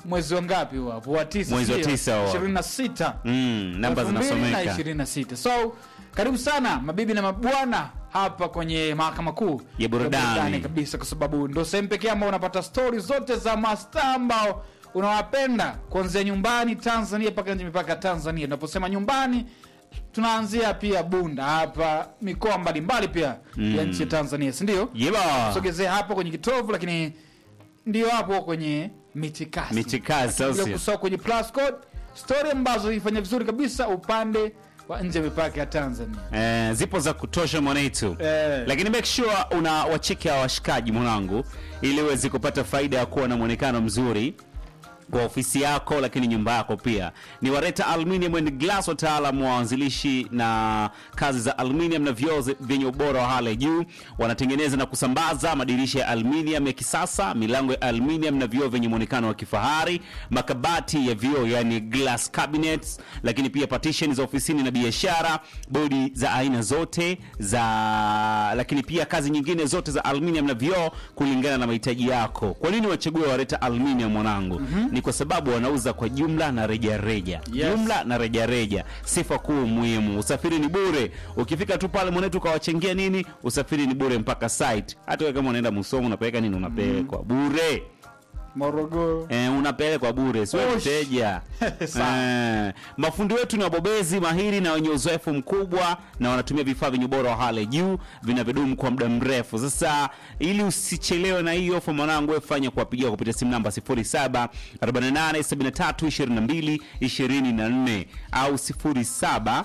mwezi wa ngapi huo hapo wa tisa Mwezi wa sio? tisa huo. 26 mm, namba zinasomeka 2026 so karibu sana mabibi na mabwana hapa kwenye mahakama kuu Ya burudani. kabisa kwa sababu ndo sehemu pekee ambao unapata stori zote za mastaa ambao unawapenda kuanzia nyumbani tanzania mpaka nje mipaka ya tanzania tunaposema nyumbani tunaanzia pia bunda hapa mikoa mbalimbali pia ya nchi ya tanzania sindio yeba sogezea hapo kwenye kitovu lakini ndio hapo kwenye mitikasi michikazi bila sasa kusahau kwenye plus code story ambazo ifanya vizuri kabisa upande wa nje ya mipaka ya tanzania eh, zipo za kutosha mwanetu Eh. lakini make sure una wacheki hawa washikaji mwanangu ili uweze kupata faida ya kuwa na mwonekano mzuri kwa ofisi yako lakini nyumba yako pia ni wareta aluminium and glass wataalamu wa wanzilishi na kazi za aluminium na vioo zi- vyenye ubora wa hali ya juu wanatengeneza na kusambaza madirisha ya aluminium ya kisasa milango ya aluminium na vioo vyenye mwonekano wa kifahari makabati ya vioo yani glass cabinets lakini pia partition za ofisini na biashara bodi za aina zote za lakini pia kazi nyingine zote za aluminium na vioo kulingana na mahitaji yako kwa nini wachague wareta aluminium mwanangu mm-hmm. ni kwa sababu wanauza kwa jumla na rejareja Yes. jumla na rejareja sifa kuu muhimu usafiri ni bure ukifika tu pale mwanetu ukawachengia nini usafiri ni bure mpaka site hata wewe kama unaenda musomo unapeleka nini unapelekwa bure morogoro Eh, unapelekwa bure siwe Osh. mteja Sawa. eh, mafundi wetu ni wabobezi mahiri na wenye uzoefu mkubwa na wanatumia vifaa vyenye ubora wa hali ya juu vinavyodumu kwa muda mrefu sasa ili usichelewe na hii ofa mwanangu wewe fanya kuwapigia kupitia simu namba 07 48 73 22 24 au 07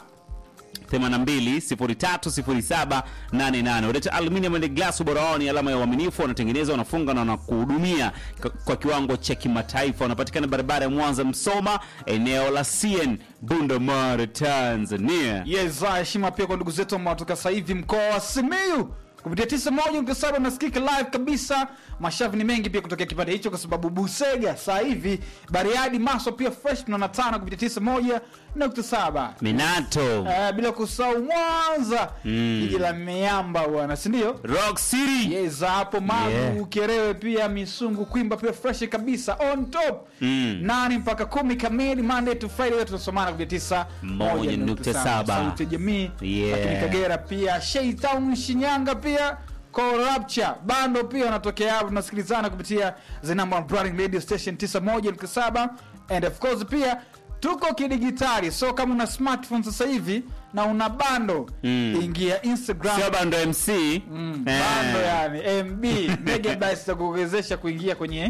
82030788 Uleta aluminium and glass ubora wao ni alama ya uaminifu wanatengeneza wanafunga na wanakuhudumia k- kwa kiwango cha kimataifa wanapatikana barabara ya mwanza msoma eneo la cn bundamare tanzania yes ah, heshima pia kwa ndugu zetu ambao toka sasa hivi mkoa wa simiu kupitia tisa moja nukta saba nasikika live kabisa mashavu ni mengi pia kutokea kipande hicho kwa sababu busega saa hivi bariadi maswa pia fresh tunaona tano kupitia tisa moja nukta saba minato Eh, bila kusahau mwanza jiji la miamba bwana sindio rock city yes hapo magu Yeah. kerewe pia misungu kwimba pia fresh kabisa on top Mm. nane mpaka kumi kamili monday to friday wetu tunasomana kupitia tisa Moja nukta saba. sauti ya jamii Yeah. lakini kagera pia sheitown shinyanga pia corrupture bando pia wanatokea hapo tunasikilizana kupitia the number one branding radio station 91.7 and of course pia tuko kidigitali so kama una smartphone sasa hivi na una bando Mm. ingia instagram sio bando mc Mm, Eh. bando yani mb megabytes za kuwezesha kuingia kwenye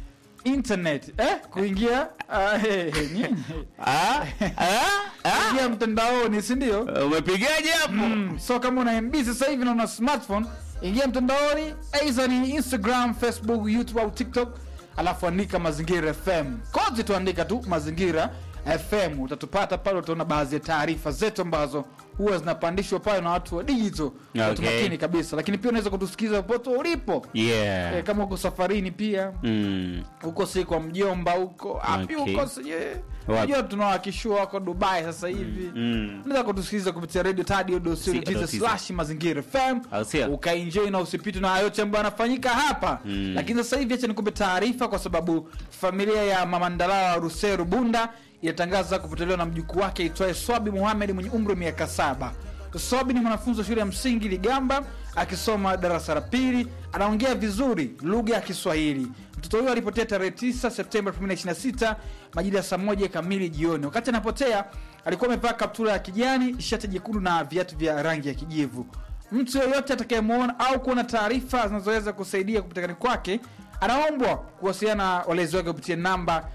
internet eh? kuingia ah, eh, eh, nyinyi. Ah, ah, ah. kuingia mtandaoni sindio umepigaje hapo mm. so kama una mb sasa hivi na una smartphone ingia mtandaoni aidha ni instagram facebook youtube au tiktok alafu andika mazingira fm kozi tuandika tu mazingira fm utatupata pale utaona baadhi ya taarifa zetu ambazo huwa zinapandishwa pale na watu wa digital watu Okay. makini kabisa lakini pia unaweza kutusikiza popote ulipo yeah Eh, kama uko safarini pia mm. huko si kwa mjomba huko api Okay. huko sije Wapi? unajua tunawakishua wako dubai sasa hivi Mm. unaweza kutusikiliza kupitia radio tadio Si- slash mazingira fm Au sio? ukaenjoy na usipitwe na yote ambayo anafanyika hapa Mm. lakini sasa hivi acha nikupe taarifa kwa sababu familia ya mama ndalawa ruseru bunda inatangaza kupotelewa na mjukuu wake itwaye swabi muhamed mwenye umri wa miaka saba swabi ni mwanafunzi wa shule ya msingi ligamba akisoma darasa la pili anaongea vizuri lugha ya kiswahili mtoto huyo alipotea tarehe 9 septemba 2026 majira ya saa moja kamili jioni wakati anapotea alikuwa amevaa kaptura ya kijani shati jekundu na viatu vya rangi ya kijivu mtu yeyote atakayemwona au kuona taarifa zinazoweza kusaidia kupatikani kwake anaombwa kuwasiliana na walezi wake kupitia namba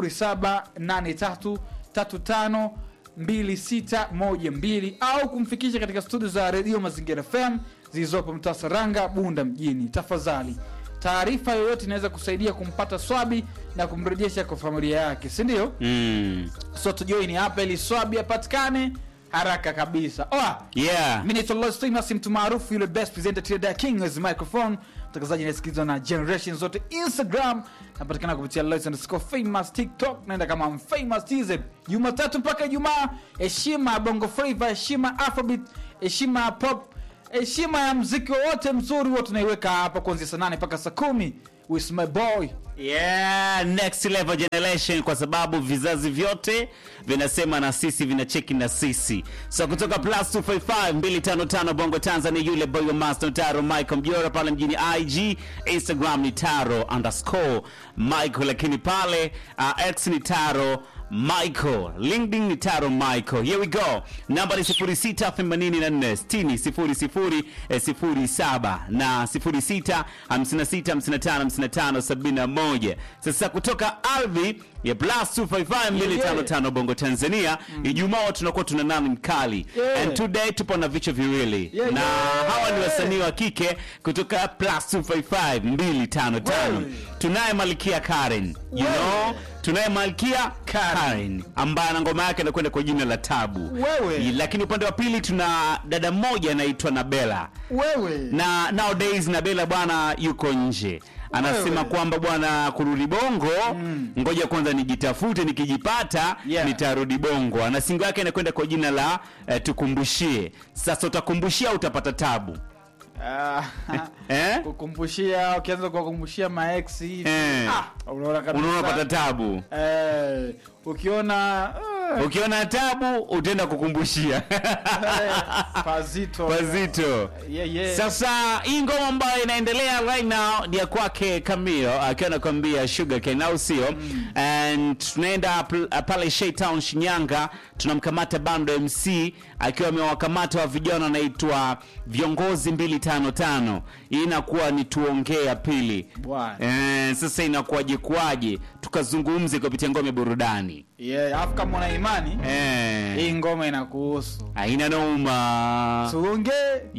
0783352612 au kumfikisha katika studio za redio mazingira fm zilizopo mtaa saranga bunda mjini tafadhali taarifa yoyote inaweza kusaidia kumpata swabi na kumrejesha kwa familia yake sindio Mm. so tujoini hapa ili swabi apatikane haraka kabisa Oa, yeah mi naitwa Lois Famous, mtu maarufu yule best presenter Tilda King as microphone mtangazaji anayesikilizwa na generation zote instagram napatikana kupitia Lois underscore famous tiktok naenda kama I'm famous tz jumatatu mpaka ijumaa heshima ya bongo flava heshima ya afrobeat heshima ya pop heshima ya mziki wowote mzuri huwa tunaiweka hapa kuanzia saa nane mpaka saa kumi with my boy Yeah, next level generation kwa sababu vizazi vyote vinasema na sisi vinacheki na sisi. So kutoka plus 255 255 Bongo Tanzania yule boy wa Master Taro Michael Mjora pale mjini IG, Instagram ni Taro underscore Michael, lakini pale uh, X ni Taro Michael, LinkedIn ni Taro Michael. Here we go. Namba ni 0684 60 00 na 06 56 55 55 71. Sasa kutoka ardhi ya plus 255 255 Bongo Tanzania, Ijumaa tunakuwa tuna nani mkali. Yeah. And today tupo na vichwa viwili. Yeah, na yeah. hawa ni wasanii wa kike kutoka plus 255 255. Wewe. Tunaye Malkia Karen. You Wewe. know, tunaye Malkia Karen. Karen ambaye na ngoma yake inakwenda kwa jina la Tabu. Wewe. Lakini upande wa pili tuna dada mmoja anaitwa Nabela wewe na nowadays Nabela bwana yuko nje anasema Wewe. kwamba bwana kurudi bongo ngoja kwanza nijitafute nikijipata Yeah. nitarudi bongo na singo yake inakwenda kwa jina la eh, tukumbushie sasa utakumbushia au utapata tabu Ah, eh? kukumbushia ukianza kuwakumbushia maex hivi Eh. ah, unaona kabisa unaona pata tabu eh, ukiona eh, ukiona tabu utaenda kukumbushia eh, pazito pazito yeah, yeah. Sasa hii ngoma ambayo inaendelea right now ni ya kwake Camilo akiwa anakuambia Sugar Cane au sio? And tunaenda pl- pale Shaytown Shinyanga, tunamkamata Bando MC akiwa amewakamata wa vijana wanaitwa viongozi 255. Hii inakuwa ni tuongee ya pili. Bwana. Eh, sasa inakuwaje kuwaje? Tukazungumze kupitia ngome ya burudani. yeah, afu kama una imani Eh, hii ngoma inakuhusu haina noma. tuongee